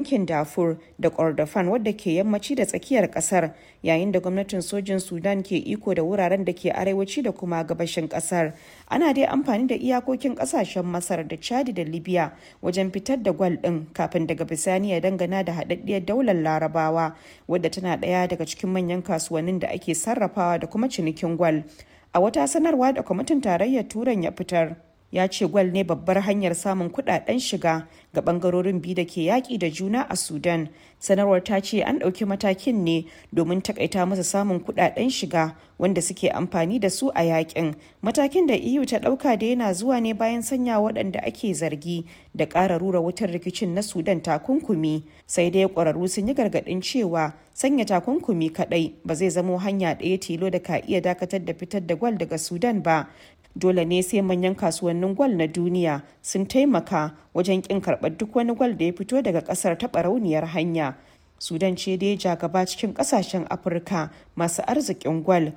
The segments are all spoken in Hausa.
yankin Darfur da Kordofan wadda ke yammaci da tsakiyar kasar yayin da gwamnatin sojin Sudan ke iko da wuraren da ke arewaci da kuma gabashin kasar. Ana dai amfani da iyakokin kasashen Masar da Chad da Libya wajen fitar da gwal din kafin daga bisani ya dangana da haɗaɗɗiyar daular Larabawa wadda tana ɗaya daga cikin manyan kasuwannin da ake sarrafawa da kuma cinikin gwal. A wata sanarwa da kwamitin tarayyar Turan ya fitar, ya ce gwal ne babbar hanyar samun kudaden shiga ga bangarorin biyu da ke yaƙi da juna a sudan sanarwar ta ce an ɗauki matakin ne domin takaita masa samun kudaden shiga wanda suke amfani da su a yakin matakin da eu ta ɗauka da yana zuwa ne bayan sanya waɗanda ake zargi da ƙara rura wutar rikicin na sudan takunkumi sai dai ƙwararru sun yi gargaɗin cewa sanya takunkumi kaɗai ba zai zamo hanya ɗaya tilo da ka iya dakatar da fitar da gwal daga sudan ba dole ne sai manyan kasuwannin gwal na duniya sun taimaka wajen kin karɓar duk wani gwal da ya fito daga ƙasar ta barauniyar hanya sudan ce dai ja gaba cikin ƙasashen afirka masu arzikin gwal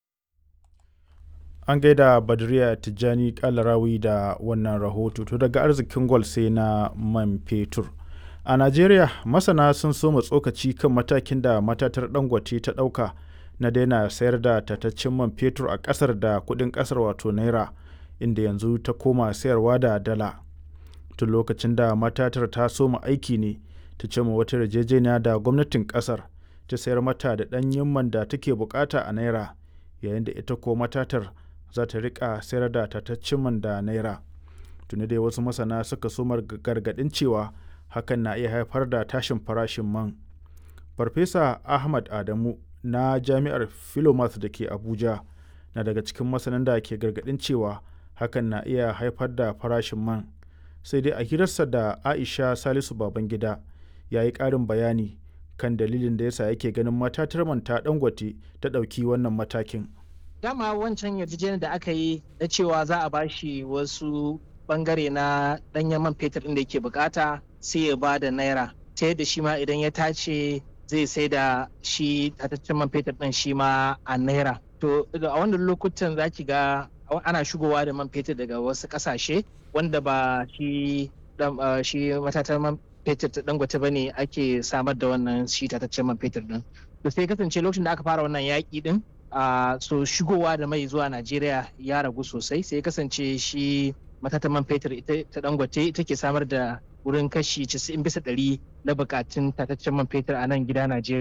an gaida badriya tijjani kalarawi da wannan rahoto to daga arzikin gwal sai na man fetur a najeriya masana sun soma tsokaci kan matakin da matatar dangote ta ɗauka na daina sayar da tataccen man fetur a ƙasar da kuɗin ƙasar wato naira inda yanzu ta koma sayarwa da dala tun lokacin da matatar ta soma aiki ne ta ce wata yarjejeniya da gwamnatin ƙasar ta sayar mata da ɗanyen man da take bukata a naira yayin da ita ko matatar za ta rika sayar da tataccen man da naira tuni dai wasu masana suka soma gargaɗin cewa hakan na iya haifar da tashin farashin man farfesa ahmad adamu na jami'ar philomath da ke abuja na daga cikin masanan da ke gargadin cewa hakan na iya haifar da farashin man sai dai a hirarsa da aisha salisu babangida ya yi ƙarin bayani kan dalilin da yasa yake ganin matatar man ta dangote ta ɗauki wannan matakin dama wancan yarjejeniyar da aka yi na cewa za a bashi wasu bangare na ɗanyen man fetur inda yake bukata sai ya ba da naira ta yadda shi ma idan ya tace zai sai da shi tataccen man fetur ɗin shi ma a naira to a wannan lokutan za ki ga ana shigowa da man fetur daga wasu ƙasashe wanda ba shi shi matatan man fetur ta dangote ba ne ake samar da wannan shi tataccen man fetur ɗin to sai kasance lokacin da aka fara wannan yaƙi ɗin so shigowa da mai zuwa najeriya ya ragu sosai sai kasance shi matatan man fetur ta dangote ita ke samar da wurin kashi 90 bisa ɗari na bukatun tataccen man fetur a nan gida Najeriya.